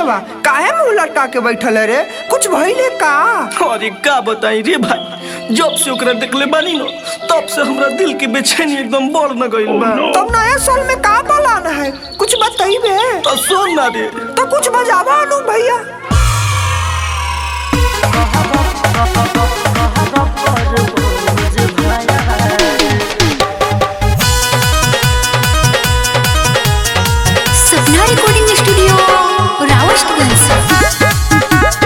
देवा काहे मुंह लटका के बैठल है रे कुछ भइले का अरे का बताई रे भाई जब से ओकरा देखले बानी न तब से हमरा दिल के बेचैनी एकदम बढ़ न गइल बा तब नया साल में का बलाना है कुछ बताइबे तो सुन ना रे तो कुछ बजावा अनु भैया सपना रिकॉर्डिंग स्टूडियो रावस्टगंज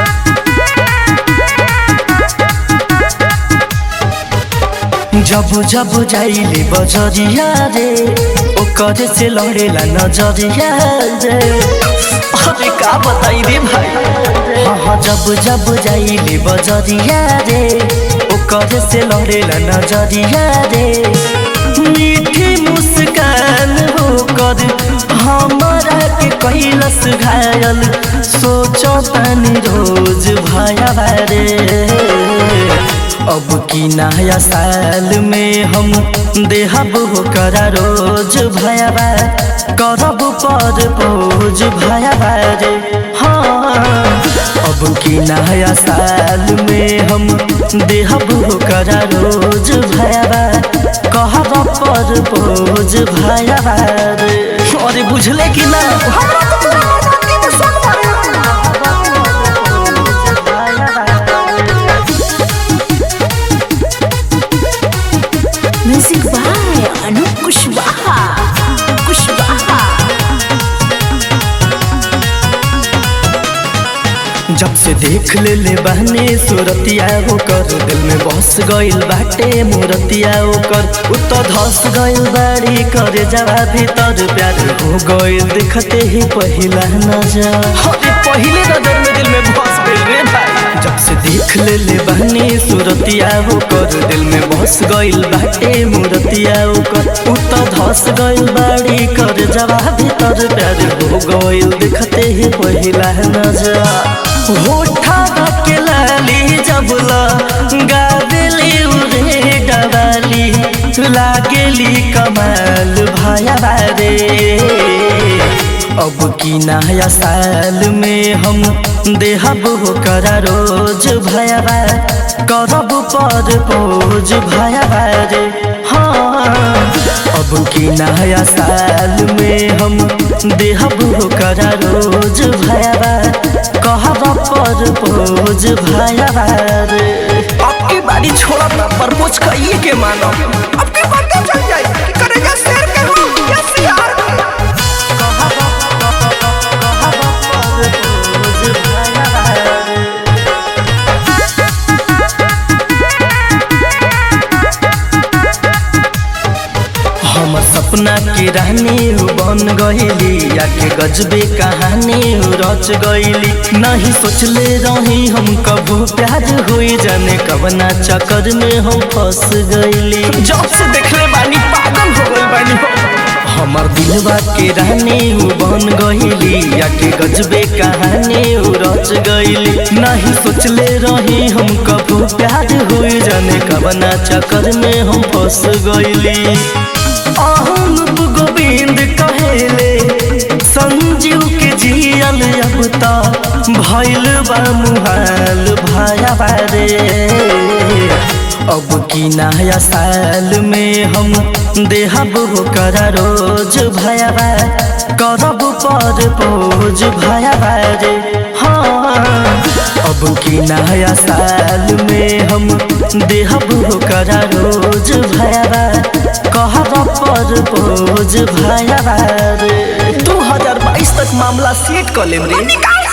जब जब जाइले बजरिया रे ओकर से लड़ेला नजरिया रे अरे का बताई रे भाई हाँ हाँ जब जब जाइले बजरिया रे ओकर से लड़ेला नजरिया रे मीठी मुस्कान होकर हमारा के कैलस घायल सोचो तनी रोज भया रे अब की नया साल में हम देहब होकर रोज भयाबा करब पर पोज भयाबा रे हाँ अब की नया साल में हम देहब होकर रोज भयाबा कहब पर पोज भयाबा रे अरे बुझले कि ना हमरा तो पूरा आजादी में सब मारे म्यूजिक बाय अनूप कुशवाहा कुशवाहा जब से देख ले ले बहने सूरतिया ओकर दिल में बस गइल बाटे मूरतिया ओकर उत धस गइल बाड़ी करे जवा भीतर प्यार हो गइल देखते ही पहिला नजर अरे पहिले नजर में दिल में बस गइल रे भाई जब से देख ले ले बहने सूरतिया ओकर दिल में बस गइल बाटे मूरतिया ओकर उत धस गइल बाड़ी करे जवा भीतर प्यार हो गइल देखते ही पहिला नजर होठा के लाली जबला गावेली उरे डबाली लागेली कमाल भाया रे अब की नया साल में हम देहब होकर रोज भयाबा करब पर पोज भयाबा रे हाँ अब की नया साल में हम देहब होकर रोज भयाबा कहब पर पोज भयाबा रे अब की बारी छोड़ा ना प्रपोज कहिए के मानो अब की बातें चल जाए कि करेगा शेर के हो या सियार के हमर सपना के रानी हो बन गईली आके गजबे कहानी हो रच गईली नहीं सोचले रही हम कबो प्यार हुई जाने कबना चक्कर में हम फंस गईली जब से देखले बानी पागल हो गई बानी हमर दिलवा के रानी हो बन गईली आके गजबे कहानी हो रच गईली नहीं सोचले रही हम कबो प्यार हुई जाने कबना चक्कर में हम फंस गईली अहम गोविंद कहेले संजीव के जियल अब त भइल बा मुहाल भाया रे अब की नया साल में हम देहब होकर रोज भयाबा करब पर पोज भयाबा रे हाँ अब की नया साल में हम देहब होकर रोज भयाबा कहब पर पोज भयाबा रे दू हजार बाईस तक मामला सेट कर लेम रे निकाल